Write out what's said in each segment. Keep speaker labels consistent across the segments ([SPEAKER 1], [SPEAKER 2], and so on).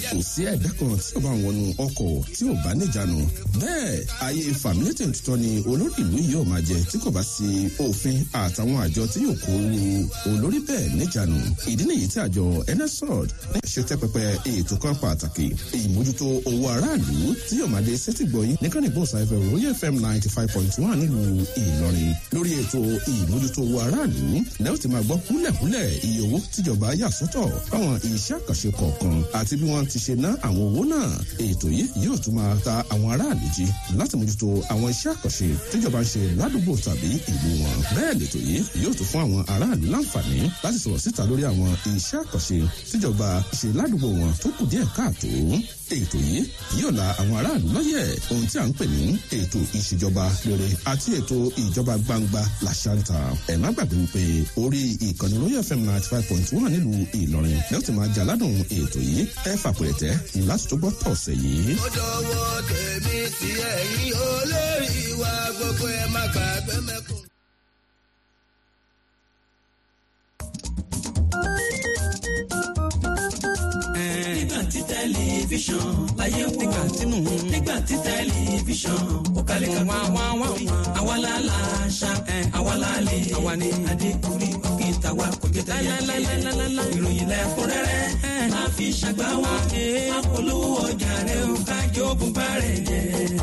[SPEAKER 1] kò sí ẹ̀dá kan tí ó bá ń wọnú ọkọ̀ tí ò bá níjànú bẹ́ẹ̀ ayé fàmílétè tuntun ni olórí ìlú yóò máa jẹ tí kò bá sí òfin àtàwọn àjọ tí yóò kó olórí bẹ́ẹ̀ níjànú ìdí nìyí tí àjọ nsrod ṣe tẹ́ pẹpẹ ètò kan pàtàkì ìmójútó owó aráàlú tí yóò máa dé sẹ́tìgbọ̀yìn ní kánìgbọ̀nsá ẹ̀fẹ̀ royal fm ninety five point one nílùú ìlọrin lórí ètò ìmójútó owó aráàlú lẹ́yìn tí máa gbọ́ kúlẹ̀kúlẹ̀ iye owó tíjọba yà sọ́tọ̀ fáwọn iṣẹ́ àkànṣe kọ̀ọ̀kan àti bí wọ́n ti ṣe ná àwọn owó náà ètò yìí yóò tún máa ta àwọn aráàlú jí láti mójútó àwọn iṣẹ́ àkànṣe tíjọba ń ṣe ládùúgbò tàbí ìlú wọn bẹ́ẹ̀ lètò yìí yóò tún fún àwọn aráàlú láǹfààní láti sọ̀rọ̀ síta lórí àwọn iṣẹ́ àkànṣe tíjọba ṣe ládùúgbò wọn tó kù díẹ̀ káàtó ètò yìí yóò la àwọn aráàlú lọ́yẹ̀ ohun tí a ń pè ní ètò ìṣèjọba rere àti ètò ìjọba gbangba làṣàǹtà ẹ̀ má gbàgbé wípé orí ìkànnì royal fm ninety five point one nílùú ìlọrin lẹ́yìn tí máa jaládùn ètò yìí ẹ fàpẹ̀rẹ̀tẹ̀ láti tó gbọ́ tọ̀sẹ̀ yìí.
[SPEAKER 2] ó dọwọ́ tèmi sí ẹ̀yìn olórí wa gbogbo ẹ̀ má gbàgbé mẹ́kùn.
[SPEAKER 3] nígbà tí tẹlifíṣàn láyé wò nígbà tínú nígbà tí tẹlifíṣàn ó kalẹ̀ ká wá wá wá àwa la la ṣá àwa la lè àwa ni adékùnrin òkè tàwa kò jẹ tẹyẹ ìròyìn lẹ́kúnrẹ́rẹ́ máa fi ṣàgbá wa apolówó ọjà rẹ ó kájọ bùbá rẹ jẹ.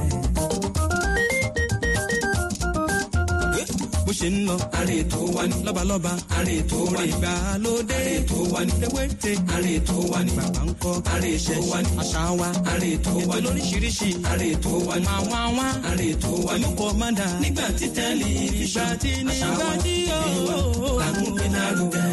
[SPEAKER 3] bó ṣe ń lọ. àrè tó wá ní. lọ́balọ́ba. àrè tó wá ní. ìgbàlódé. àrè tó wá ní. ewéte. àrè tó wá ní. bàbá ń kọ́. àrè tó wá ní. àṣà wa. àrè tó wá ní. ètò lóríṣiríṣi. àrè tó wá ní. àwọn àwọn. àrè tó wá ní. olùkọ́ máa dà. nígbà tí tẹ́lẹ̀ ìgbà tí nígbà tí yóò. làmúgbé lárugẹ.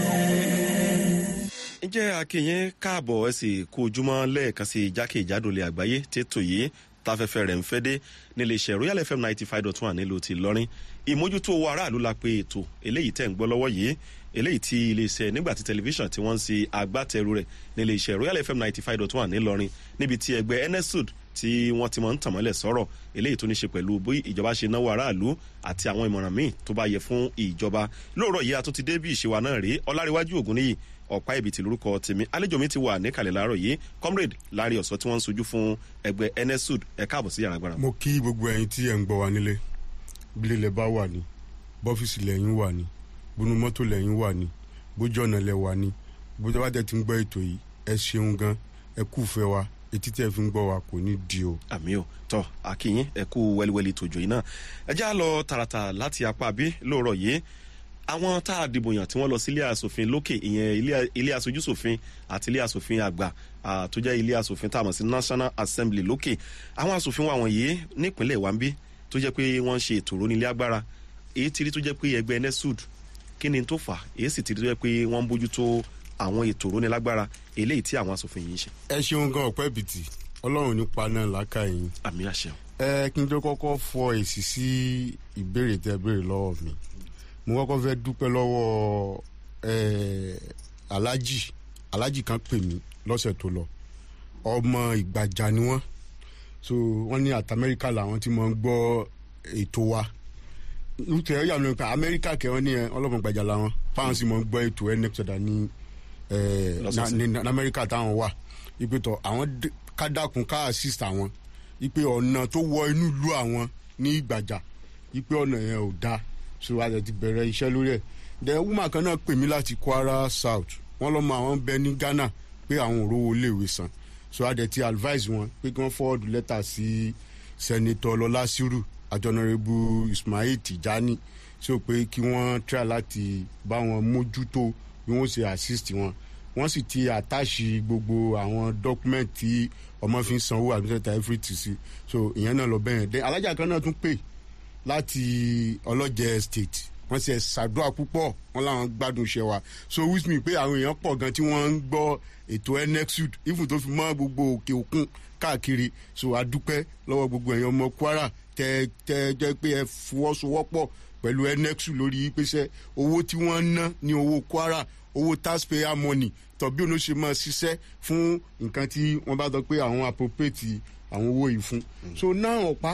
[SPEAKER 4] ǹjẹ́ akínyìn káàbọ̀ ẹ sì kú ojúmọ́ lẹ́ẹ̀kan sí jákèjádò lè àgbáyé tètò yìí táfẹ́fẹ́ rẹ̀ ń fẹ́ dé nílé iṣẹ́ royal fm ninety five dot one nílùú ti lọ́rin ìmójútó owó aráàlú la pé ètò eléyìí tẹ̀ ń gbọ́ lọ́wọ́ yìí eléyìí tí iléeṣẹ́ nígbà tí tẹlifíṣàn tí wọ́n ń ṣe agbátẹrù rẹ̀ nílé iṣẹ́ royal fm ninety five dot one nílọrin níbi tí ẹgbẹ́ nsud tí wọ́n ti máa ń tàn mọ́lẹ̀ sọ̀rọ̀ eléyìí tó ní ṣe pẹ̀lú bí ìjọba ṣe náwó aráàlú àti àwọn ìmọ̀ràn míì tó bá yẹ fún ìjọba lóòrọ̀ yìí a tún ti dé bí ìṣèwà náà rèé ọláríwájú ògùn níyì ọ̀pá ìbìtì lórúkọ tèmi àlejò mi ti wà níkàlẹ̀ láàárọ̀ yìí comrade lárí ọ̀sọ́ tí wọ́n ń sojú fún ẹgbẹ́ nsud ẹ̀ káàbọ̀ sí yàrá gbára.
[SPEAKER 5] mo kí gbogbo ẹyin tí ẹ ń gbọ́ wa nílé bílẹ̀ lẹ bá wà ní bọ́fíìsì lẹ́yìn wà ní bónú mọ́tò lẹ́yìn wà ní bójú ọ̀nà lẹ wà ní bójú bá tẹ̀ ti ń gbọ́ ètò yìí ẹ ṣeun gan ẹ kú fẹ́ wa etí tẹ́ fi ń gbọ́ wa kò ní di o.
[SPEAKER 4] àmì ò tọ akínyìn ẹ kú wẹliwẹli tòjò yìí náà ẹ já lọ tààràtà láti apá bí lóòrọ̀ yìí àwọn tá a dìbò yàn tí wọ́n lọ sí ilé asòfin lókè ìyẹn ilé aṣojú sòfin àti ilé asòfin àgbà tó jẹ́ ilé asòfin tá a mọ̀ sí national assembly lókè àwọn asòfin wa wọ̀nyí nípínlẹ̀ wambi tó jẹ́ pé wọ́n ń ṣe ètò ìrónílé agbára èyí ti rí tó jẹ́ pé ẹgbẹ́ nesud kí ni tó fà èyí sì ti rí tó jẹ́ pé wọ́n ń bójútó àwọn ètò ìrónílé agbára eléyìí tí àwọn asòfin yìí ń ṣe.
[SPEAKER 5] ẹ ṣeun gan ọpẹ bìtì ọlọrun nípa náà láká yín.
[SPEAKER 4] àmì àṣẹ.
[SPEAKER 5] ẹ kí n tó kọ́kọ́ fọ èsì sí ìbéèrè tẹ béèrè lọ́wọ́ mi mo kọ́kọ́ fẹ́ dúpẹ́ lọ́wọ́ alájì alájì kan pè mí lọ́sẹ̀ tó lọ ọmọ ìgbàjà ni wọ́n so wọ́n ní àti amẹ́ríkà làwọn tí mo ń gbọ́ ètò wa lùtẹ̀ ẹ̀yà mi pa amẹ́ríkà kẹ́ wọ́n ní ọlọ́mọ ìgbàjà làwọn fáwọn sì mo ń gbọ́ ètò nxọ̀dà ní amẹ́ríkà táwọn wà ipe tọ̀ àwọn kádàkùn ká assist àwọn ipe ọ̀nà tó wọ inú ìlú àwọn ní ìgbàjà ipe ọ̀nà yẹn ò dáa so a ti bẹ̀rẹ̀ iṣẹ́ lórí ẹ̀ then woman kan náà pè mí láti kwara south wọ́n lọ́mọ àwọn bẹ ní ghana pé àwọn òróró iléèwé san so a dẹ̀ ti advise wọn pé kí wọ́n forward letter sí senator lọ́lá sírù àjọnàrẹ́bù ismail tijani so pé kí wọ́n try láti bá wọn mójútó bí wọ́n ṣe assist wọn wọ́n sì ti àtàṣì gbogbo àwọn document tí ọmọ fi ń sanwó àdúgbò everything sí so ìyẹn náà lọ bẹ́ẹ̀ then alájà kan náà tún pè láti ọlọ́jẹ state wọ́n ṣe ṣàdúrà púpọ̀ wọ́n làwọn gbádùn iṣẹ́ wa so which mean pé àwọn èèyàn pọ̀ gan tí wọ́n ń gbọ́ ètò nexud even tó fi mọ́ gbogbo òkè òkun káàkiri so adúpẹ́ lọ́wọ́ gbogbo èèyàn ọmọ kwara tẹ tẹ jẹ́ pé ẹ fọwọ́sowọ́pọ̀ pẹ̀lú nexud lórí pèsè owó tí wọ́n ń ná ní owó kwara owó taxpayer money tọ́bí òun ló ṣe máa ṣiṣẹ́ fún nǹkan tí wọ́n bá sọ pé àwọn appropriate àwọn owó yìí fún so náà ọ̀pá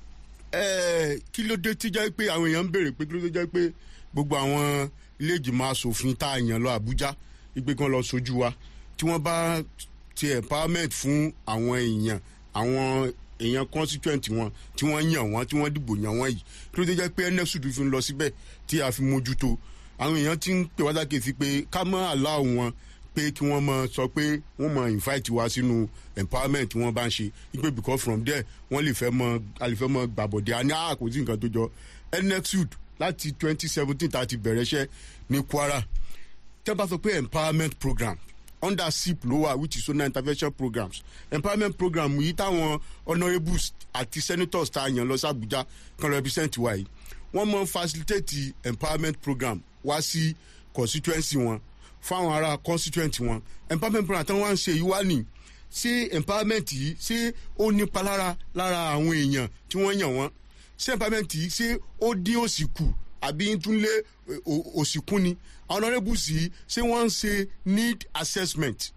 [SPEAKER 5] kí ló dé tí jẹ́ pé àwọn èèyàn ń béèrè pé kí ló dé jẹ́ pé gbogbo àwọn ilé ìgbìmọ̀ asòfin tá a yàn lọ àbújá ìgbé kan lọ sojú wa tí wọ́n bá ti empowerment fún àwọn èèyàn àwọn èèyàn constituent wọn tí wọ́n yàn wọ́n tí wọ́n dìbò yàn wọ́n yìí kí ló dé jẹ́ pé nfsud fi ń lọ síbẹ̀ tí a fi mójútó àwọn èèyàn ti ń pè wá sákèsí pé ká mọ́ àlá wọn pé kí wọ́n mọ sọ pé wọ́n mọ invite wa sínú empowerment tí wọ́n bá ń ṣe wípé because from there wọ́n lè fẹ́ mọ a lè fẹ́ mọ gbàbọ̀dé a ní àkóso nǹkan tó jọ nfsud láti twenty seventeen tá a ti bẹ̀rẹ̀ iṣẹ́ ní kwara tẹ́ bá sọ pé empowerment program under sip ló wà which is zonal intervention programs empowerment program yìí táwọn honourables àti senators tá a yàn lọ sí abuja kan represent wa yìí wọ́n mọ facilitate empowerment program wá sí constituency wọn fáwọn ará constituent wọn empowerment program tí wọ́n ń ṣe yìí wá ní ṣé empowerment yìí ṣé ó nípa lára lára àwọn èèyàn tí wọ́n yàn wọ́n ṣé empowerment yìí ṣé ó dín òsì kù àbí tún lé òsì kún ni àwọn honourables yìí ṣé wọ́n ń ṣe need assessment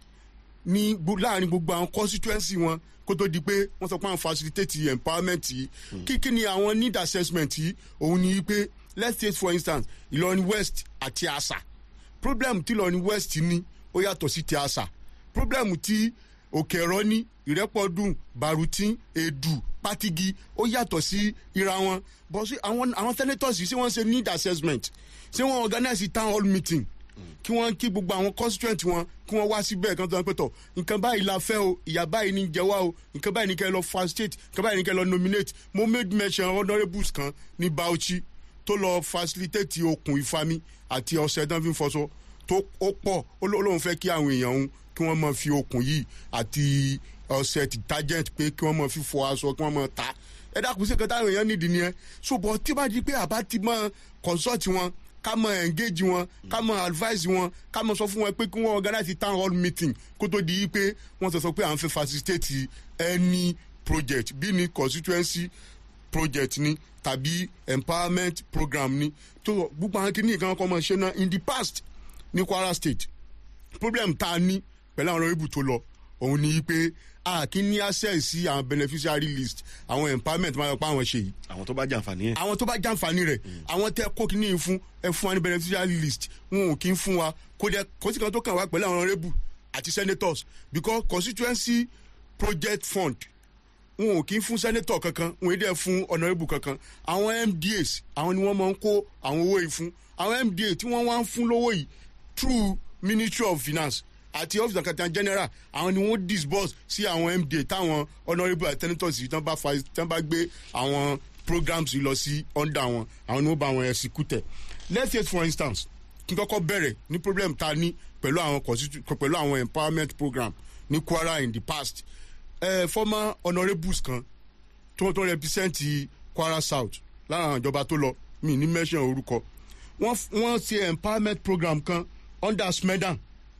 [SPEAKER 5] ní láàrin gbogbo àwọn constituency wọn kó tó di pé wọ́n sọ pé àwọn facilitate empowerment yìí kí kí ni àwọn need assessment yìí òun ni pé let's take for instance ìlọrin west àti àṣà problem tí ìlọrin west ní ó yàtọ̀ sí ti àṣà problem tí òkè ẹ̀rọ ní ìrẹ́pọ̀dùn barutin edu patigi ó yàtọ̀ sí ira wọn but sí àwọn àwọn senators yìí ṣé wọ́n ṣe need assessment ṣé wọ́n organize town hall meeting kí wọ́n kí gbogbo àwọn constituent wọn kí wọ́n wá síbẹ̀ kan tó ń pẹ̀tọ̀ nǹkan báyìí la fẹ́ o ìyá báyìí ní jẹ wá o nǹkan báyìí ní kẹ́ lọ facilitate nǹkan báyìí ní kẹ́ lọ nominate mo made mention honourables kan ní bauchi tó lọ facilitate okùn ìfami àti ọ̀sẹ̀ dán fi ń fọṣọ tó ó pọ̀ ó lóun fẹ́ kí àwọn èèyàn òun kí wọ́n máa fi okùn yìí àti ọ̀sẹ̀ detergent pé kí wọ́n máa fi fọ aṣọ kí wọ́n máa ta ẹ dákun sí kẹta àwọn èèyàn nídìí nìyẹn ṣùgbọ́n tí bá di pé àbá ti máa consult wọn ká mọ engage wọn ká mọ advise wọn ká mọ sọ fún wọn pé kí wọn organize town hall meeting kó tó di pé wọn sọ sọ pé à ń fẹ́ facilitate any project bí ní constituency project ni tàbí empowerment program ni tó gbogbo àwọn kìíní kan kọ́ mọ̀ ṣe náà in the past ní kwara state problem tá a ní pẹ̀lú àwọn ọ̀rọ̀ ibù tó lọ òun ni pé a kì í ní access sí àwọn beneficiary list àwọn empowerment máa yọ pé àwọn ṣe yìí
[SPEAKER 4] àwọn tó bá jàǹfààní ẹ̀.
[SPEAKER 5] àwọn tó bá jàǹfààní rẹ̀ àwọn tẹ kó kí ní fún ẹ fún wa ní beneficiary list wọn ò kí ń fún wa kó dẹ kó sì kan tó kàn wá pẹ̀lú àwọn honourable àti senators because constituency project fund wọn ò kí ń fún senator kankan wọn ò dẹ fún honourable kankan àwọn mdas àwọn ni wọ́n máa ń kó àwọn owó yìí fún àwọn mda tí wọ́n wá ń fún lówó yìí through ministry of finance àti office of accountant general àwọn ni wọ́n disburse sí àwọn mda táwọn honourable and senators yìí tán bá fa tán bá gbé àwọn programs yìí lọ sí under wọn àwọn ni wọ́n bá wọn execute let's say for instance kí n kọ́kọ́ bẹ̀rẹ̀ ní problem ta ní pẹ̀lú àwọn constitu pẹ̀lú àwọn empowerment program ní kwara in the past uh, former honourables kan tó tó represent kwara south lára àwọn ìjọba tó lọ mi ní mention orúkọ wọ́n wọ́n ṣe empowerment program kan under smedan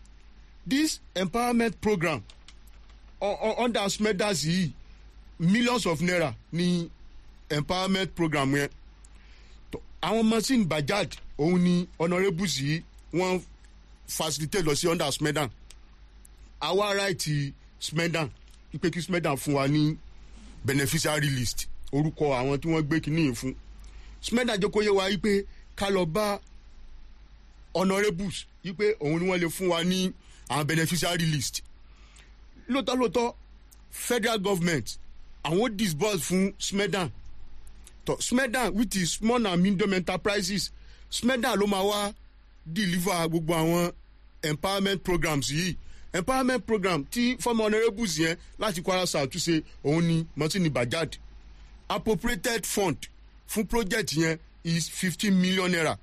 [SPEAKER 5] this empowerment program uh, uh, under smedas yìí millions of naira ní empowerment program yẹn àwọn machine bajaj òun ni honourables yìí wọ́n facilitate lọ sí under smedan àwa right smedan ipe kí smedan fún wa ní beneficiary list orúkọ àwọn tí wọ́n gbé kínní yìí fún smedan jẹ́ kó yé wa wípé ká lọ bá honourables wípé òun ni wọ́n lè fún wa ní àwọn beneficiary list lóòótọ́ lóòótọ́ federal government àwọn disburse fún smedan tọ smedan which is small and medium enterprises smedan ló máa wá deliver gbogbo àwọn empowerment programs yìí empowerment program tí former honourables yẹn láti kwara south ṣe òun ni martini bajad appropriated fund fún project yẹn is fifteen million naira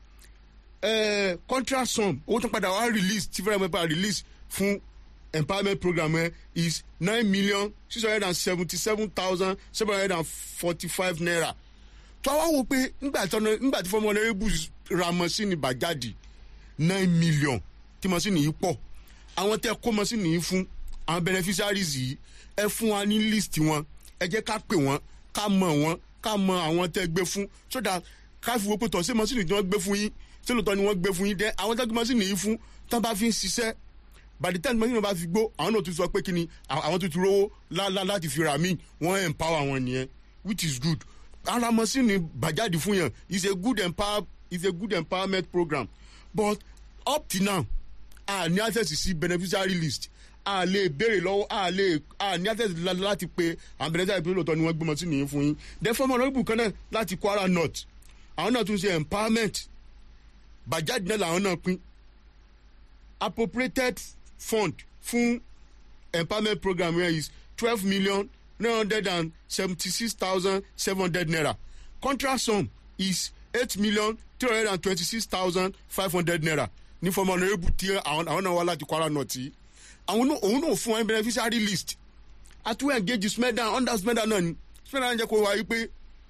[SPEAKER 5] uh, contract sum owó tó padà wá release tí fẹ́rẹ̀ mẹ́fà release fún empowerment program yẹn is nine million six hundred and seventy-seven thousand seven hundred and forty-five naira tó wá wò pé nígbà tí nígbà tí fọmọ honourables ra mọ́sínì bàjáde nine million tí mọ́sínì yìí pọ̀ àwọn tẹ kó mọ́sínì yìí fún àwọn beneficiaries yìí ẹ fún wa ní list wọn ẹ jẹ́ ká pè wọ́n ká mọ̀ wọ́n ká mọ àwọn tẹ gbé fún so that ká fi wo pé tọ̀ sí mọ́sínì tí wọ́n gbé fún yín tí lóòótọ́ ni wọ́n gbé fún yín dẹ́ àwọn tẹ gbé mọ́sínì yìí fún tán bá fi ń ṣiṣẹ́ by the time mọ́sínì bá fi gbó àwọn náà tún sọ pé kí ni àwọn tún ti rówó lálá láti fi rà mí wọ́n empower wọn nìyẹn which is good ara mọ́sínì bàjáde fún yàn is a good empower is a good empowerment program but up till now a ní access sí beneficiary list a lè béèrè lọ́wọ́ a lè a ní access la- láti pe àwọn beneficiary pé lóòótọ́ ni wọ́n gbé mọ́sínì yìí fún yín then fọ́ọ̀mù ọ̀nàrẹ́bù kan náà láti kwara north àwọn náà tún ṣe empowerment bajaj náà làwọn náà pín appropriated fund fún empowerment program here is twelve million nine hundred and seventy-six thousand seven hundred naira contract sum is eight million three hundred and twenty-six thousand five hundred naira ní fọmọ ọ̀nàrẹ́bù tí àwọn àwọn náà wá láti kwara north yìí àwọn náà òun náà fún wọn beneficiary list àtúwẹ̀ engage smedan under smedan náà ni smedan jẹ́ kó wáyé pé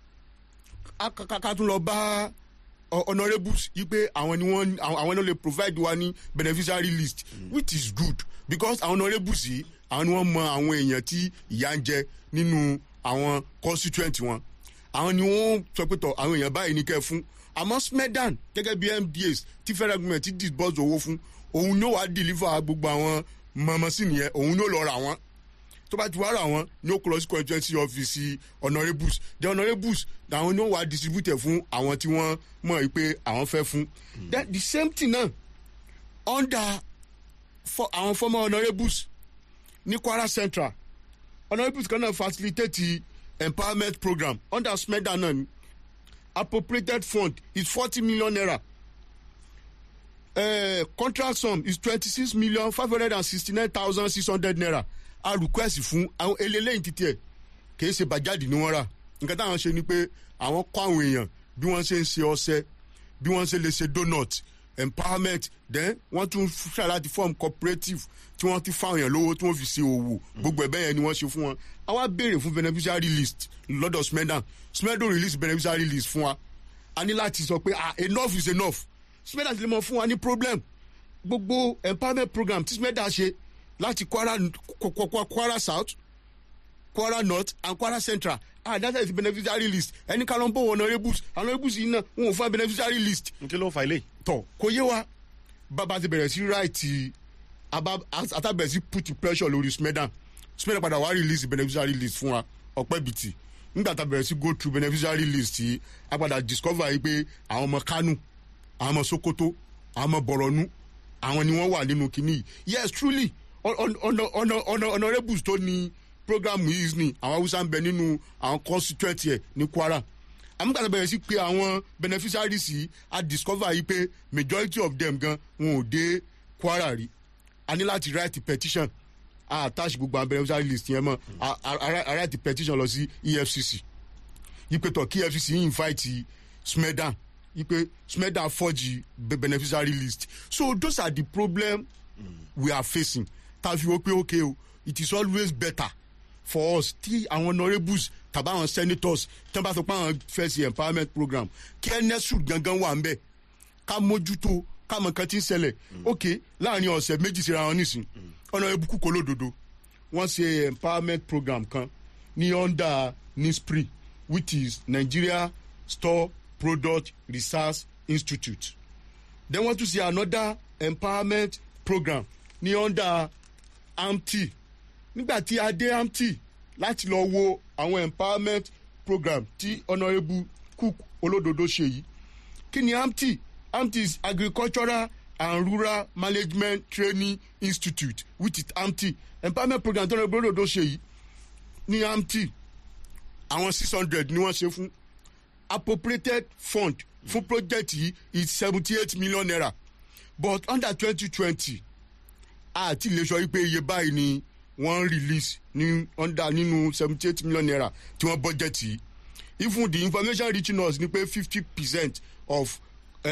[SPEAKER 5] ká tún lọ bá ọ- honourables yí pé àwọn ni wọ́n àwọn àwọn náà lè provide wa ní beneficiary list which is good because àwọn honourables yìí àwọn ni wọ́n mọ àwọn èèyàn tí ìyà ń jẹ nínú àwọn constituent wọn àwọn ni wọ́n sọ pé tọ̀ àwọn èèyàn báyìí ní kẹ́ fún àmọ́ smedan gẹ́gẹ́ bí mdas tí federal government ti disburse owó fún òun ni ó wàá deliver gbogbo àwọn mọ̀mọ́sí nìyẹn òun ni ó lọ rà wọ́n tó bá ti wá rà wọn ní ó kó lọ sí constituency office honourables the honourables làwọn ní ó wà distribute fún àwọn tí wọ́n mọ̀ yìí pé àwọn fẹ́ fún then the same thing náà under for àwọn former honourables ní kwara central honourables kan náà facilitate empowerment program under smeda náà ni appropriated fund is forty million naira uh, contract sum is twenty-six million five hundred and sixty-nine thousand six hundred naira a request fún àwọn eléyìí títí ẹ kìí ṣe bàjáde ni wọ́n rà nǹkan táwọn ṣe ni pé àwọn kọ́ àwọn èèyàn bí wọ́n ṣe ń ṣe ọṣẹ bí wọ́n ṣe lè ṣe donut empowerment then wọ́n tún ṣe láti form cooperative tí wọ́n ti fáwọn èèyàn lówó tí wọ́n fi ṣe òwò gbogbo ẹ̀bẹ̀ yẹn ni wọ́n ṣe fún wọn àwa béèrè fún beneficiary list lọ́dọ̀ smedan smedan release beneficiary list fún wa a ní láti sọ pé ah enough is enough smedan ti lè mọ fún wa ní problem gbogbo empowerment program tí smedan ṣe láti kwara Kwa- Kwa- Kwa- kwara south kwara north and kwara central ah that is the beneficiary list ẹni ká ló ń bọ̀ wọ honourables honourables yìí náà wọn ò fún wa beneficiary list
[SPEAKER 4] n kí ló fa ilé
[SPEAKER 5] tọ̀ kò yé wa bàbá ti bẹ̀rẹ̀ sí ráìtì àtàbẹ̀rẹ̀ sí put pressure lórí smedan smedan padà wá release beneficiary list fún wa ọ̀pẹ́ bìtì nígbà tá a bẹ̀rẹ̀ sí go through beneficiary list yìí a padà discover yìí pé àwọn ọmọ kánò àwọn ọmọ sokoto àwọn ọmọ bọ̀rọ̀nù àwọn ni wọ́n wà nínú kinní yìí yes truly hon- hon- hon- hon- honourables tó ní program yìí ni àwọn haúsá ń bẹ nínú àwọn constituent yẹ ní kwara àmúgbàtà bẹ̀rẹ̀ sí pé àwọn beneficiaries yìí a discover yìí pé majority of them gan wọn ò dé kwara rí a ní láti write petition a attach gbogbo àwọn beneficiary list yẹn mọ́ a- a a- a write petition lọ sí efcc yípe tọ kí efcc yìí invite smedan yípe smedan forge be- beneficiary list so those are the problem we are facing ta fi wo pé okay o it is always better for us tí àwọn honourables tàbí àwọn senators tí wọn bá sọ pé àwọn fẹ́ sí empowerment program kí nsu gangan wà ń bẹ̀ ká mójútó ká mọ nǹkan tí ń ṣẹlẹ̀ ok láàrin ọ̀sẹ̀ méjì síra wọn nísìn ọ̀nà ebukú kò lódodo wọ́n ṣe empowerment program kan ní under nispri which is nigeria store product research institute then wọ́n tún ṣe another empowerment program ní under amty nígbà tí a dé amty láti lọ wo àwọn empowerment program tí honourable cook olódodo ṣe yìí kí ni amty amty is agricultural and rural management training institute which is amty empowerment program tí honourable olódodo ṣe yìí ní amty àwọn six hundred ni wọ́n ṣe fún appropriated fund fún project yìí is seventy eight million naira but under twenty twenty àti lè sọ wípé iye báyìí ni wọ́n release ní under nínú seventy eight million naira tí wọ́n budget yìí even the information reaching us ni pé fifty percent of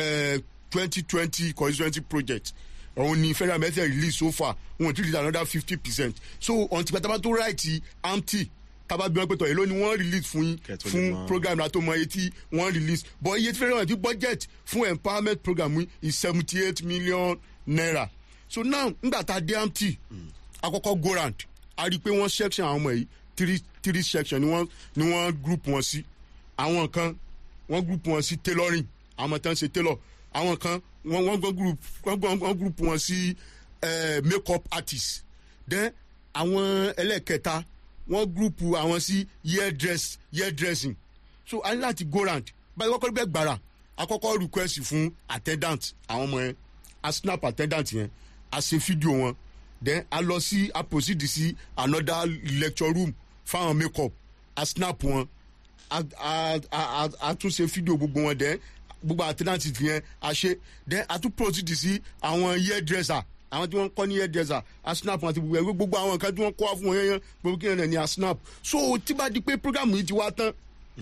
[SPEAKER 5] twenty twenty constituency project òun ni federal method release so far wọn ti release another fifty percent so until pátápátá tó right amty tábà bí wọn pé tọ̀ èló ni wọ́n release fún yín
[SPEAKER 4] Kẹ́tọ́ lè
[SPEAKER 5] fún
[SPEAKER 4] mọ̀.
[SPEAKER 5] program náà tó mọ iye tí wọ́n release but iye tí federal ti budget fún empowerment program yìí is seventy eight million naira so now ngbà tá a dé amty àkọ́kọ́ go round a rí i pé wọ́n section àwọn ọmọ yìí three three section ni wọ́n ni wọ́n group wọn sí àwọn kan wọ́n group wọn sí tailoring àwọn tán ṣe tailor àwọn kan wọ́n wọ́n gbọ́n group wọ́n gbọ́n wọ́n group wọn sí eh, make up artist then àwọn ẹlẹ́kẹta wọ́n group àwọn sí hair dress hair dressing so a ní láti go round báyìí wọ́n kọ́ bẹ́ẹ̀ gbàrà àkọ́kọ́ request fún attendant àwọn ọmọ yẹn a snap attendant yẹn a ṣe fídíò wọn then a lọ sí a proceed sí another lecture room fáwọn make up a snap wọn a a a a tún ṣe fídíò gbogbo wọn then gbogbo àtẹnáǹtì yẹn a ṣe then a tún proceed sí àwọn hairdresser àwọn tí wọ́n kọ́ ní hairdresser a snap wọn àti gbogbo ẹ̀ gbogbo àwọn nǹkan tí wọ́n kọ́ wá fún wọn yẹn yẹn gbogbo kí ni a snap so tí bá di pé program yìí ti wá tán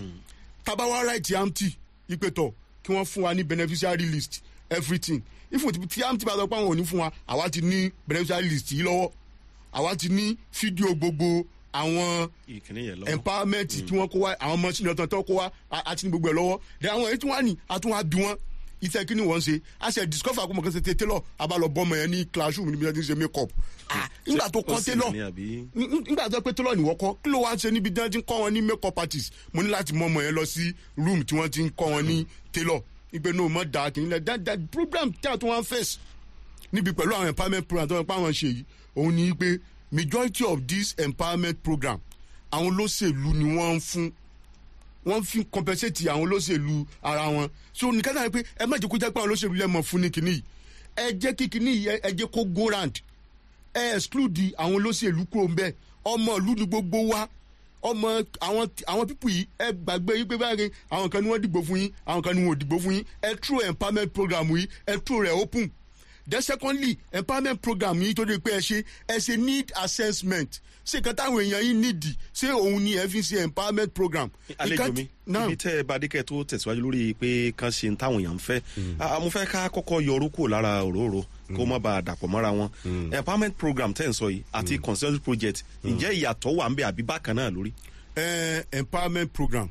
[SPEAKER 5] tabawa right amty ìpètọ̀ kí wọ́n fún wa ní beneficiary list everything ifun tí amty bá sọ pé àwọn ò ní fún wa àwa ti ní beneficiary list yìí lọ́wọ́ àwa ti ní fídíò gbogbo àwọn
[SPEAKER 4] ìkíní yẹn lọ́wọ́
[SPEAKER 5] empowerment tí wọ́n kó wá àwọn machine ọ̀tọ̀ tó kó wá a- àti ní gbogbo ẹ̀ lọ́wọ́ then àwọn èyí tí wọ́n á ní a tún wá bí wọ́n iṣẹ́ kí ni wọ́n ṣe a ṣe discover àkómọ̀ kan ṣe tẹ tailor a bá lọ bọ́mọ yẹn ní classroom níbi tí wọ́n ti ń ṣe make up ah nígbà tó
[SPEAKER 4] Ó
[SPEAKER 5] kọ́
[SPEAKER 4] sì
[SPEAKER 5] tailor
[SPEAKER 4] ní àbí
[SPEAKER 5] n- n- nígbà tó pé tailor ni wọ́n kọ́ kí ló wá ń ṣe níbi tí wọ́n ti ń kọ́ wọn ní make up artist mo ní láti mọ ọmọ yẹn lọ sí room tí wọ́n ti ń kọ́ wọn ní tailor ìgbẹ́ náà mọ̀ dáa kì í lẹ̀ that that program tí a tún wá ń face níbi pẹ̀lú àwọn empowerment program tó ń pa àwọn ṣe yìí òun ni pé majority of this empowerment program àwọn olóṣèlú ni wọ́n ń fún wọ́n fi compensate àwọn olóṣèlú ara wọn so nìkan náà pé ẹ má jẹ́ kó jẹ́ pé àwọn olóṣèlú lẹ́mọ̀ fún ní kinní yìí ẹ jẹ́ kí kinní yìí ẹ- ẹ jẹ́ kó go round ẹ exclude àwọn olóṣèlú kúrò ń bẹ́ẹ̀ ọmọ ìlú ni gbogbo wa ọmọ àwọn àwọn pípù yìí ẹ gbàgbé yìí pé báyìí àwọn kan ni wọ́n dìgbò fún yín àwọn kan ni wọ́n ò dìgbò fún yín ẹ true empowerment program yìí ẹ true rẹ̀ open then secondly empowerment program yìí tó dé pé ẹ ṣe ẹ ṣe need assessment ṣé nǹkan táwọn èèyàn yìí nídìí ṣé òun ni ẹ fi ṣe empowerment program.
[SPEAKER 4] àlejò mi
[SPEAKER 5] náà
[SPEAKER 4] ibi tẹ́ ẹ bá dé kẹ́ ẹ tó tẹ̀síwájú lórí pé kán ṣe ń táwọn èèyàn ń fẹ́ Ah, mo fẹ́ ká kọ́kọ́ yọ orúkọ lára òróró kó má bàa dàpọ̀ mọ́ra wọn empowerment program tẹ́ ẹ̀ ń sọ yìí àti consensus project ǹjẹ́ ìyàtọ̀ wà ń bẹ àbí bákan náà lórí.
[SPEAKER 5] uh, empowerment program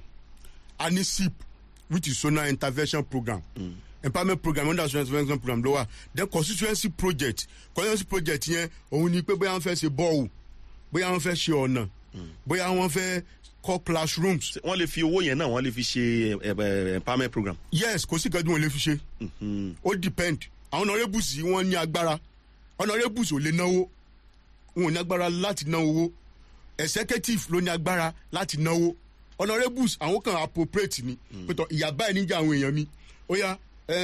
[SPEAKER 5] anisip which is zonal intervention program mm. empowerment program under zonal intervention program ló wà then constituency project constituency project yẹn òun ni pé bóyá wọn fẹ́ ṣe bọ́ọ̀lù bóyá wọn fẹ́ ṣe ọ̀nà bóyá wọn fẹ́ kọ́ classrooms
[SPEAKER 4] Ṣé wọ́n lè fi owó yẹn náà wọ́n lè fi ṣe eh, eh, empowerment program.
[SPEAKER 5] yes kò sí ìkẹ́dùn wọn lè fi ṣe ó depend àwọn honourables yìí wọ́n ní agbára honourables ò lè náwó wọn ò ní agbára láti ná owó executive ló ní agbára láti náwó honourables àwọn kan appropriate ni pẹ̀tọ́ ìyá báyìí níjà àwọn èèyàn mi ó yá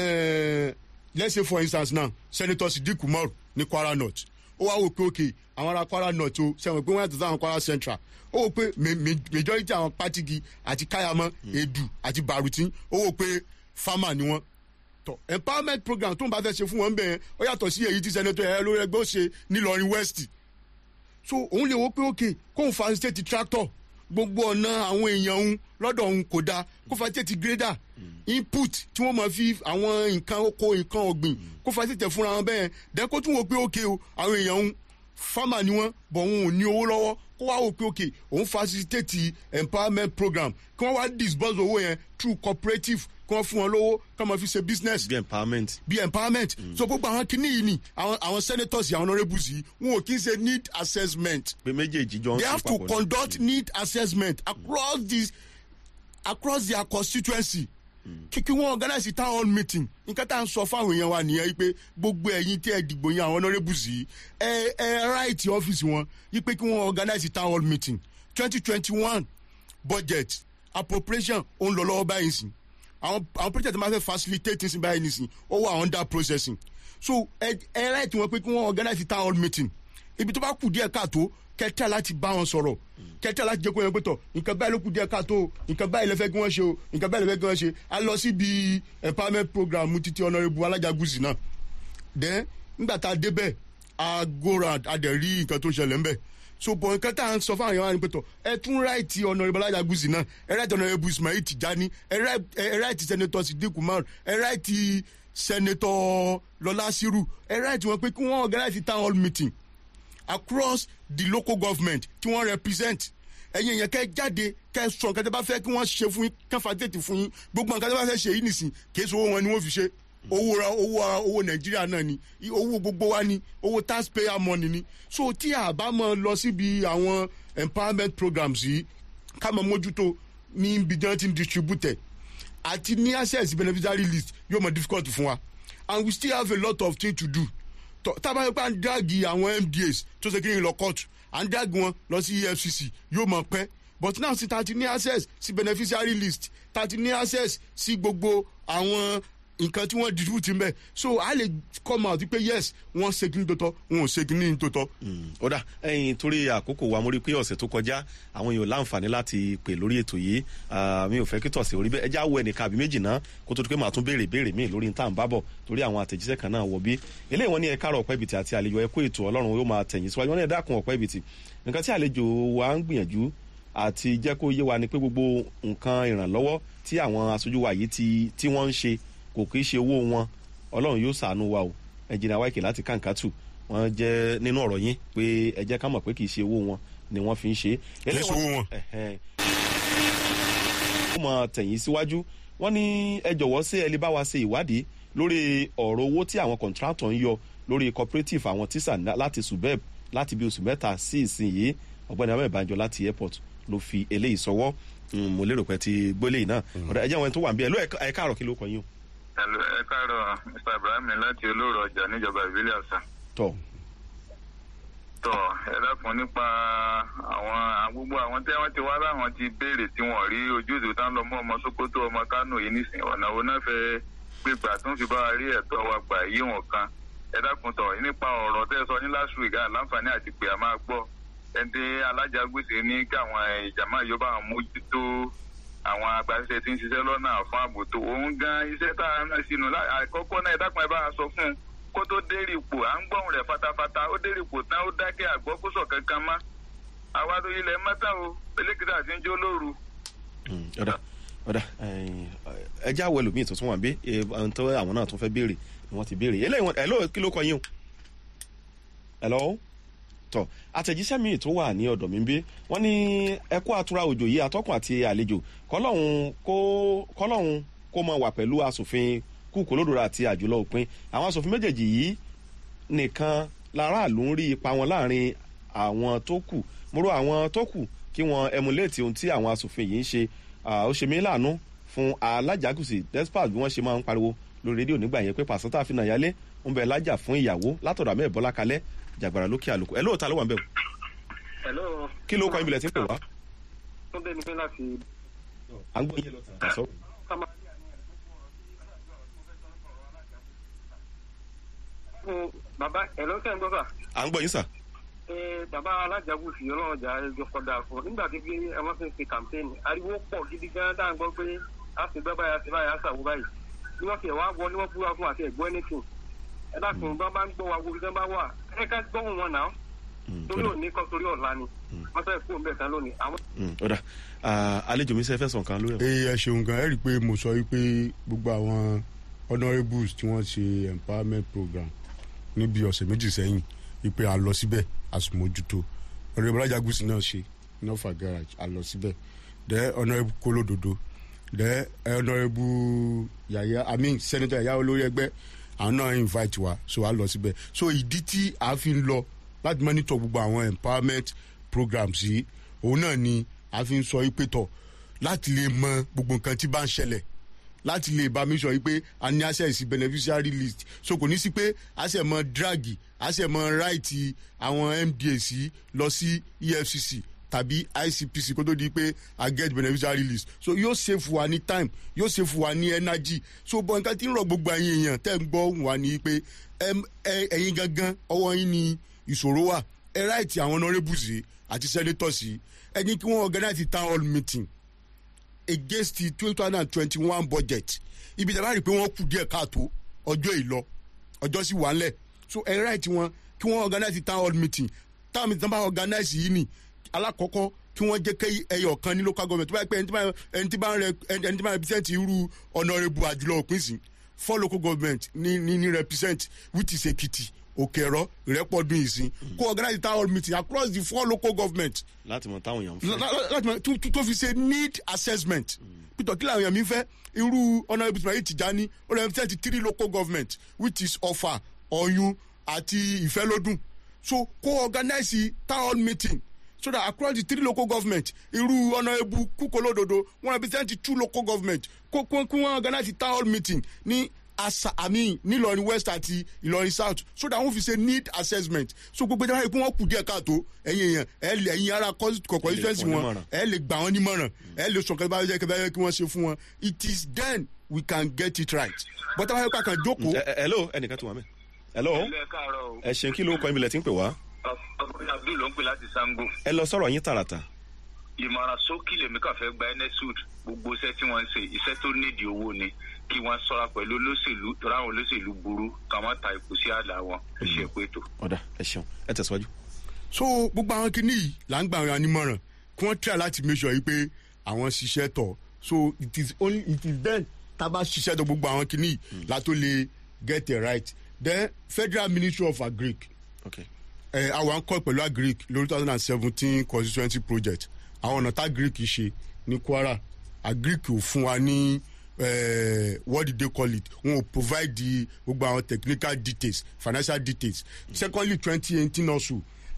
[SPEAKER 5] eh, let's say for instance now senator sidik umar ní kwara north ó wá wò pé ok àwọn ará kwara north o sẹ́wọ̀n pé wọ́n yàtọ̀ sáwọn kwara central ó wò pé ma- ma- majority àwọn pátigi àti káyàmọ́ edu àti barutin ó wò pé farmer ni wọ́n tọ empowerment program tó ń bá fẹ́ ṣe fún wọn bẹ́ẹ̀ ó yàtọ̀ sí èyí tí senator ẹ̀ lórí ẹgbẹ́ ó ṣe nílọrin west so òun lè wo pé òkè kóun facilitate tractor gbogbo ọ̀nà àwọn èèyàn òun lọ́dọ̀ òun kò dáa kó facilitate grader input tí wọ́n máa fi àwọn nǹkan oko nǹkan ọ̀gbìn kó facilitate fúnra wọn bẹ́ẹ̀ dẹ́ kó tún wo pé òkè o àwọn èèyàn òun farmer ni wọ́n bọ̀ òun ò ní owó lọ́wọ́ kó wá wò pé òkè òun facilitate empowerment program kí wọ́n wá disburse owó yẹn through cooperative kí wọ́n fún wọn lówó kí wọ́n máa fi ṣe business
[SPEAKER 4] bí empowerment.
[SPEAKER 5] bí empowerment so gbogbo àwọn kinní yìí ni àwọn àwọn senators yìí àwọn honourables yìí wọn ò kí ń ṣe need assessment
[SPEAKER 4] pé méjèèjì jọ ń
[SPEAKER 5] they
[SPEAKER 4] ṣe
[SPEAKER 5] have to
[SPEAKER 4] papọ̀ ni.
[SPEAKER 5] conduct need assessment across this across their constituency kí kí wọ́n organize a town hall meeting nǹkan tá à ń sọ fáwọn èèyàn wa nìyẹn yìí pé gbogbo ẹ̀yin tí ẹ dìgbò yẹn àwọn honourables yìí ẹ ẹ right ọ́fíìsì wọn yìí pé kí wọ́n organize a town hall meeting twenty twenty one budget appropriation ó ń lọ lọ́wọ́ báyìí sìn àwọn àwọn project máa fẹ́ facilitate sí báyìí nìsín ó wà under processing so ẹ ẹ right wọn pé kí wọ́n organize a town hall meeting ibi tó bá kù díẹ̀ káàtó kẹtẹ́ láti bá wọn sọ̀rọ̀ kẹtẹ́ láti jẹ́ kó yẹn pé tọ̀ nǹkan báyìí ló kù díẹ̀ káàtó o, nǹkan báyìí lè fẹ́ kí wọ́n ṣe o nǹkan báyìí lè fẹ́ kí wọ́n ṣe a lọ síbi empowerment program títí honourable alájàgùsì náà then nígbà tá a débẹ̀ a go round a dẹ̀ rí nǹkan tó ṣẹlẹ̀ ńbẹ̀ so bọ̀ nǹkan tá à ń sọ fún àwọn èèyàn wa ni pé tọ̀ ẹ tún ráìtì honourable alájàgùsì náà ẹ ráìtì honourable ismail tijani ẹ ráì- ẹ ráìtì senator sidik umar ẹ ráìtì senator lọlá siru ẹ ráìtì wọn pé kí wọ́n organize town hall meeting across the local government tí wọ́n represent ẹ̀yin èèyàn kẹ́ jáde kẹ́ sọ nǹkan tí a bá fẹ́ kí wọ́n ṣe fún yín kẹ́ facilitate fún yín gbogbo nǹkan tí a bá fẹ́ ṣe yìí nìsín kì í ṣe owó wọn ni wọ́n fi ṣe owó ra owó ara owó nàìjíríà náà ni i- owó gbogbo wa ni owó taxpayer money ni so tí a bá mọ lọ síbi àwọn empowerment programs yìí ká mọ mójútó ní ibi tí wọ́n ti ń distribute ẹ̀ àti ní access beneficiary list yóò mọ difficult fún wa and we still have a lot of things to do tọ tábà yẹn pé à ń dáàgì àwọn mdas tó ṣe kí n lọ court à ń dáàgì wọn lọ sí efcc yóò mọ pẹ́ but now sí ta ti ní access sí beneficiary list ta ti ní access sí gbogbo àwọn nǹkan tí wọ́n distribute ń bẹ̀ so a lè come out pé yes wọ́n ṣe kíní tó tọ́ wọn ò ṣe kíní tó tọ́.
[SPEAKER 4] ó dà ẹyin torí àkókò wa mo rí i pé ọ̀sẹ̀ tó kọjá àwọn èèyàn láǹfààní láti pè lórí ètò yìí Ah, mi ò fẹ́ kí tọ̀sẹ̀ orí bẹ́ẹ̀ ẹ já wo ẹnìkan àbí méjì náà kó tó di pé màá tún béèrè béèrè míì lórí níta ń bábọ̀ torí àwọn àtẹ̀jíṣẹ́ kan náà wọ̀ bí eléyìí wọn ní ẹ káàrọ̀ ọ̀pẹ́ ibìtì àti àlejò ẹ kó ètò ọlọ́run yóò máa tẹ̀yìn síwájú wọn ní ẹ dákun ọ̀pẹ́ ibìtì nǹkan tí àlejò wa ń gbìyànjú àti jẹ́ kó yé wa ni pé gbogbo nǹkan ìrànlọ́wọ́ tí àwọn aṣojú wa yìí ti tí wọ́n ń ṣe kò kì í ṣe owó wọn ọlọ́run yóò ṣàánú wa o ẹnjìnà wáìkì láti kàǹkàtù wọn jẹ́ nínú ọ̀rọ̀ yín pé ẹ jẹ́ ká mọ̀ pé kì í ṣe owó wọn ni wọ́n fi ń ṣe.
[SPEAKER 5] Kìí ṣe owó wọn.
[SPEAKER 4] Ẹ̀hẹ́n. ó mọ tẹ̀yìn síwájú wọ́n ní ẹ jọ̀wọ́ sí ẹ lè bá wa ṣe ìwádìí lórí ọ̀rọ̀ owó tí àwọn kọ̀ǹtrátọ̀ ń yọ lórí cooperative àwọn tíṣà ná- láti subeb láti bí oṣù mẹ́ta sí ìsinyìí ọ̀gbẹ́ni abẹ́ ìbànjọ láti airport ló fi eléyìí sọwọ́ Mm, mo lérò pé ti gbólé yìí náà ọ̀dà ẹ̀jẹ̀ wọn tó wà ń bí ẹ̀ ló ẹ̀ káàrọ̀ kí ló kọ yín o.
[SPEAKER 6] Hello, ẹ káàárọ̀ Mr. Ibrahim láti olóòrò ọjà níjọba ìbílẹ̀ ọ̀sà.
[SPEAKER 4] tọ́
[SPEAKER 6] Tọ́ ẹ dákun nípa àwọn gbogbo àwọn tí wọ́n ti wá láwọn ti béèrè tí wọ́n rí ojútùú tán lọ mọ́ ọmọ Sókótó ọmọ Kánò yìí nísìnyí ọ̀nà wo náà fẹ́ gbégbà tó ń fi bá wa rí ẹ̀tọ́ wa gbà yí wọn kan. Ẹ dákun tọ̀ nípa ọ̀rọ̀ tẹ́ ẹ sọ ní last week àláǹfààní àti pé a máa gbọ́. Ẹni tí alájàgbèsè ní kí àwọn ìjàmá yóò bá wọn mójútó àwọn agbaṣẹ́ tí ń ṣiṣẹ́ lọ́nà fún ààbò tó òun gan iṣẹ́ tá a rán sínú lá- àkọ́kọ́ náà ẹ dákun ẹ bá a sọ fún un kó tó dérì ipò à ń gbọ́hùn rẹ̀ fatafata ó dérì ipò tán ó dákẹ́ àgbọ́kúsọ̀ kankan mọ́ àwa tó ilẹ̀ mẹ́ta o pẹ̀lẹ́kìtà ti ń jó lóru.
[SPEAKER 4] Mm, ọ̀dà ọ̀dà ẹja wo ẹlòmíì tuntun wà bí ohun tó àwọn náà tún fẹ́ béèrè ni wọ́n ti béèrè eléyìí wọn ẹ̀lọ́ kí ló kọ yín o ẹ̀lọ́ tọ àtẹ̀jíṣẹ́ mi tó wà ní ọ̀dọ̀ mi ń bí wọ́n ní ẹkú àtúrà òjò yìí atọ́kùn àti àlejò kọ́lọ́hún kó kọ́lọ́hún kó mọ wà pẹ̀lú asòfin kúkú lódòrò àti àjùlọ òpin àwọn asòfin méjèèjì yìí nìkan láràlú ń rí ipa wọn láàrin àwọn tó kù mo rò àwọn tó kù kí wọn emulate ohun tí àwọn asòfin yìí ń ṣe Ah, ó ṣe mí láàánú fún alájàgùsì despite bí wọ́n ṣe máa ń pariwo lórí rédíò nígbà yẹn pé pàṣẹ fi nàyálé ń bẹ lájà fún ìyàwó látọ̀dọ̀ àmẹ́ ìbọ́lá kalẹ́ jàgbàrà lókè àlùkò ẹ lóòótọ́ ló wà ń bẹ̀ wò
[SPEAKER 7] Hello.
[SPEAKER 4] kí ló kọ́ ibi lẹ̀ tí ń pè wá.
[SPEAKER 7] tó bẹ́ẹ̀ ni pé láti
[SPEAKER 4] à ń gbọ́ yín lọ́tà.
[SPEAKER 7] sábà. fún bàbá ẹ̀rọ tẹ̀ ń gbọ́ sà
[SPEAKER 4] à ń gbọ́ yín sà.
[SPEAKER 7] ẹ bàbá alájàgùn fi ọlọ́run jà ẹjọ́ kọ́dà fún un nígbà tí bí ẹ wọ́n fi ń ṣe kàmpéènì ariwo pọ̀ gidi gan tá à ń gbọ́ pé a sì gbẹ́ báyìí a sì báyìí a ṣàwó báyìí bí wọ́n fi ẹ̀ wá wọ ni wọ́n búra fún àti ẹ̀gbọ́n anything ẹ dákun bá bá ń gbọ́ wa wo ibi bá wà ẹ ká gbọ́hùn wọn náà
[SPEAKER 4] Mm,
[SPEAKER 7] torí
[SPEAKER 4] ọ̀dà.
[SPEAKER 7] òní kan torí ọ̀la ni wọ́n fẹ́ kú òun bẹ̀ tán lónìí àwọn
[SPEAKER 4] Mm, ọ̀dà Ah, àlejò mi sẹ́ fẹ́ sàn kan lórí ẹ̀.
[SPEAKER 5] ee ẹ ṣeun gan ẹ rí i pé mo sọ wípé gbogbo àwọn honourables tí wọ́n ṣe empowerment program níbi ọ̀sẹ̀ méjì sẹ́yìn wípé a lọ síbẹ̀ a sì mójútó honourable ajagunsi náà ṣe nọ́fà garage a lọ síbẹ̀ dẹ́ honourable kólódodo dẹ́ honourable yàyà i mean senator yàyà olórí ẹgbẹ́ àwọn náà invite wa so a lọ síbẹ̀ so ìdí tí a fi ń lọ láti monitor gbogbo àwọn empowerment programs yìí òun náà ni a fi ń sọ wípé tọ̀ láti lè mọ gbogbo nǹkan tí bá ń ṣẹlẹ̀ láti lè bá mi sọ yìí pé a ní access sí beneficiary list so kò ní sí pé a ṣe mọ dragi a ṣe mọ right àwọn mdas yìí lọ sí efcc tàbí icpc kó tó di pé a get beneficiary list so yóò save wa ní time yóò save wa ní energy so bọ̀ nǹkan tí ń rọ gbogbo ẹ̀yin èèyàn tẹ́ ń gbọ́ wà ní pé ẹm, ẹ- ẹ̀yin gangan ọwọ́ yín ni ìṣòro wà ẹ right àwọn honourables yìí àti senators yìí ẹ ní kí wọ́n organize town hall meeting against the two thousand and twenty-one budget ibi tẹ́lá rí i pé wọ́n kù díẹ̀ káàtó ọjọ́ ìlọ ọjọ́ sì wà ńlẹ̀ so ẹ right wọn kí wọ́n organize town hall meeting town meeting bá organize yìí ni alákọ̀ọ́kọ́ kí wọ́n jẹ́ kí ẹyọ kan ní local government tó bá yẹ pé ẹni tí bá ẹni tí bá ń rẹ ẹni tí bá ń represent irú honourable àjùlọ òpin sí four local government ní ní ní represent which is Ekiti Òkèrọ Ìrẹ́pọ̀dún ìsìn kó organize town hall meeting across the four local government
[SPEAKER 4] láti mọ táwọn èèyàn ń
[SPEAKER 5] La-
[SPEAKER 4] fẹ́.
[SPEAKER 5] la- láti mọ tó- tó- tó fi ṣe need assessment peter kí làwọn èèyàn mi fẹ́ irú honourable ismail tijani ó lè represent three local government which is ọ̀fà ọ̀yún àti ìfẹ́lódùn so kó organize town hall meeting so that across the three local government irú honourable kúkọlódodo wọn represent two local government kó kó kí wọn organize town hall meeting ní asa i mean nílọrin west àti ìlọrin south so that wọn fi ṣe need assessment so gbogbo ìjọba ìpín wọn kù díẹ̀ káàtó ẹ̀yin èèyàn ẹ̀ lè ẹ̀yin ara constituency
[SPEAKER 4] fún
[SPEAKER 5] wọn
[SPEAKER 4] nímọ̀ràn.
[SPEAKER 5] ẹ̀ lè gbà wọ́n nímọ̀ràn ẹ̀ lè sọ̀kẹ́ bá yẹ kí wọ́n ṣe fún wọn it is then we can get it right but àwọn ẹ̀ka kan jókòó
[SPEAKER 4] Ẹ- ẹ- hello ẹnìkan tó wà mí. hello
[SPEAKER 6] ilé káàárọ̀ o
[SPEAKER 4] ẹ ṣeun kí ló kọ́ ìbílẹ̀ tí ń pè wá.
[SPEAKER 6] ọkùnrin abdul ló ń pè láti sango
[SPEAKER 4] ẹ lọ sọ̀rọ̀ yín tààràtà.
[SPEAKER 6] ìmọ̀ràn sókè lèmi kàn fẹ́ gba enesud gbogbo iṣẹ́ tí wọ́n ń ṣe iṣẹ́ tó nídìí owó ni kí wọ́n sọ́ra pẹ̀lú olóṣèlú torí àwọn olóṣèlú burú káwọn ta ìkú sí àlà wọn ẹ ṣe pé tó.
[SPEAKER 4] ọ̀dà ẹ ṣeun ẹ tẹ̀síwájú.
[SPEAKER 5] so gbogbo àwọn kìíní yìí là ń gbà wọn nímọ̀ràn kí wọ́n try láti make sure yìí pé àwọn ṣiṣẹ́ tọ̀ so it is only it is then tá a bá ṣiṣẹ́ tọ̀ gbogbo àwọn kìíní yìí la tó lè get it right then federal ministry of agric
[SPEAKER 4] okay.
[SPEAKER 5] ẹ àwọn akọ pẹ̀lú agric lórí two thousand and seventeen constituency project àwọn ọ̀nà tá agric ṣe ní kwara agric ò fún wa ní eh, what did they call it wọn ò provide the gbogbo àwọn technical details financial details secondly twenty eighteen also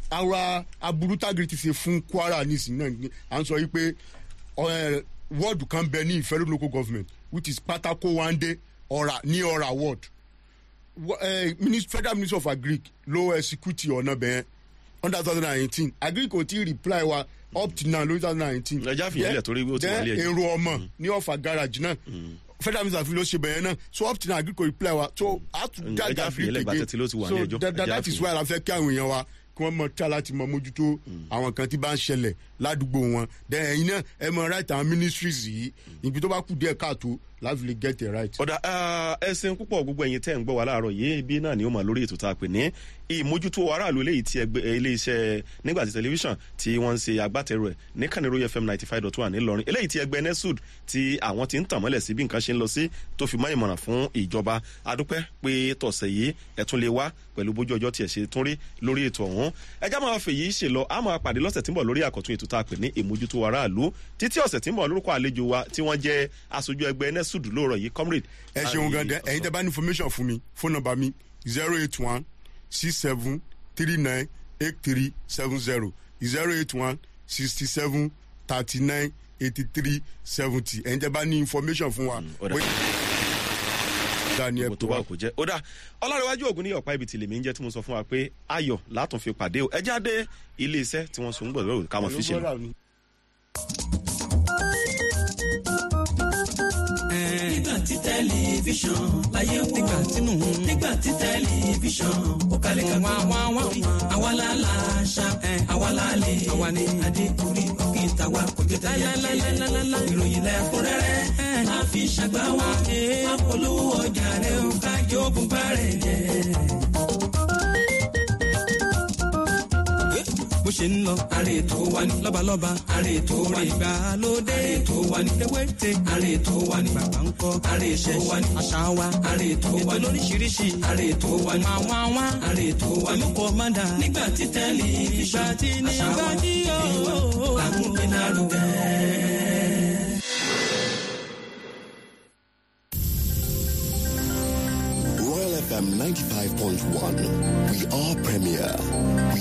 [SPEAKER 5] ara aburú tá agric ti ṣe fún kwara nísìnyí náà ni à ń sọ yìí pé eh, wọ́ọ̀dù kan bẹ ní ìfẹ́rẹ́ local government which is patako wande ọ̀rà ní ọ̀rà ward Wa- eh, Minis- federal ministry of agric ló execute ọ̀nà bẹ́ẹ̀ under two thousand and eighteen agric kò tí ì reply wa up to now lórí two thousand and eighteen.
[SPEAKER 4] Ẹ já fìyẹn lẹ̀ torí ó ti wà ní ẹjọ́.
[SPEAKER 5] èrò ọmọ ní ọ̀fà garage náà federal minister fi ló ṣe bẹ̀yẹn náà so up to now agric kò reply wa so how to
[SPEAKER 4] Mm,
[SPEAKER 5] drag
[SPEAKER 4] ẹ já fìyẹn lẹ̀
[SPEAKER 5] agric
[SPEAKER 4] gbà tẹ́tí ló ti wà ní
[SPEAKER 5] so
[SPEAKER 4] ẹjọ́.
[SPEAKER 5] that,
[SPEAKER 4] Ẹ
[SPEAKER 5] that,
[SPEAKER 4] já
[SPEAKER 5] that is
[SPEAKER 4] fìyẹn.
[SPEAKER 5] why la fẹ́ kí àwọn èèyàn wa kí wọ́n mọ tí láti mọ mójútó àwọn kan tí bá ń ṣẹlẹ̀ ládùúgbò wọn then ẹ̀yin náà ẹ mọ right àwọn ministries yìí ibi tó bá kù díẹ̀ káàtó láti lè get it right.
[SPEAKER 4] ọ̀dà ẹ ṣeun púpọ̀ gbogbo ẹ̀yin tẹ́ ń gbọ́ wa láàárọ̀ yìí ibi náà ni ó mà lórí ètò tá a pè ní ìmójútó aráàlú eléyìí tí ẹgbẹ́ iléeṣẹ́ nígbàtí tẹlifíṣàn tí wọ́n ń ṣe agbátẹrù ẹ̀ ní kàníró fm ninety five dot one ńìlọrin eléyìí tí ẹgbẹ́ nesud tí àwọn ti ń tàn mọ́lẹ̀ sí bí nǹkan ṣe ń lọ sí tó fi mọ́ ìmọ̀ràn fún ìjọba adúpẹ́ pé tọ̀sẹ̀ yìí ẹ̀ tún lè wá pẹ̀lú bójú ọjọ́ tiẹ̀ ṣe tún rí lórí ètò ọ̀hún ẹjá máa fèyí ṣe lọ a máa pàdé lọ́sẹ̀ tí ń bọ̀ lórí àkọ́tún ètò tá a pè ní ìmójútó aráàlú títí ọ̀sẹ̀ tí ń bọ̀ lórúkọ àlejò wa tí wọ́n jẹ́ aṣojú ẹgbẹ́ nesud lóòrọ̀ yìí comrade
[SPEAKER 5] ẹ ṣeun gan dẹ ẹyin tẹ bá ní information fún mi phone number mi zero eight one six seven three nine eight three seven zero zero eight one sixty seven thirty nine eighty three seventy ẹyin tẹ bá ní information fún wa.
[SPEAKER 4] ó dà.
[SPEAKER 5] daniel
[SPEAKER 4] gbogbo tó bá kò jẹ́ ó dà ọlárẹ̀wájú ògùn ní ọ̀pá ibi tìlẹ̀mí ń jẹ́ tí mo sọ fún wa pé ayọ̀ látún fi pàdé o ẹ jáde ilé iṣẹ́ tí wọ́n so ń gbọ̀dọ̀ ká mọ̀ fi ṣe lọ.
[SPEAKER 3] nígbà tí tẹlifíṣàn láyé wò nígbà tínú nígbà tí tẹlifíṣàn ó kalẹ̀ ká wá wá wá àwa la la ṣá àwa la lè àwa ni adékùnrin ọ̀gbìn tàwa kò jẹ́ tẹ̀yà lálálálálá ìròyìn lẹ́kúnrẹ́rẹ́ máa fi ṣàgbá wa máa polówó ọjà rẹ̀ ó kájọ́ ògùn bá rẹ̀ jẹ́. bó ṣe ń lọ. àrè tó wà ní. lọ́balọ́ba. àrè tó wà ní. ìgbàlódé. àrè tó wà ní. ewéte. àrè tó wà ní. bàbá ń kọ́. àrè tó wà ní. àṣà wa. àrè tó wà ní. ètò lóríṣiríṣi. àrè tó wà ní. wá wá wá. àrè tó wà ní. olùkọ́ máa dà. nígbà tí tẹ́lẹ̀ ìgbà tí nígbà tí yóò. làkúnpé lárugẹ.
[SPEAKER 8] Royal FM 95.1. We are premier.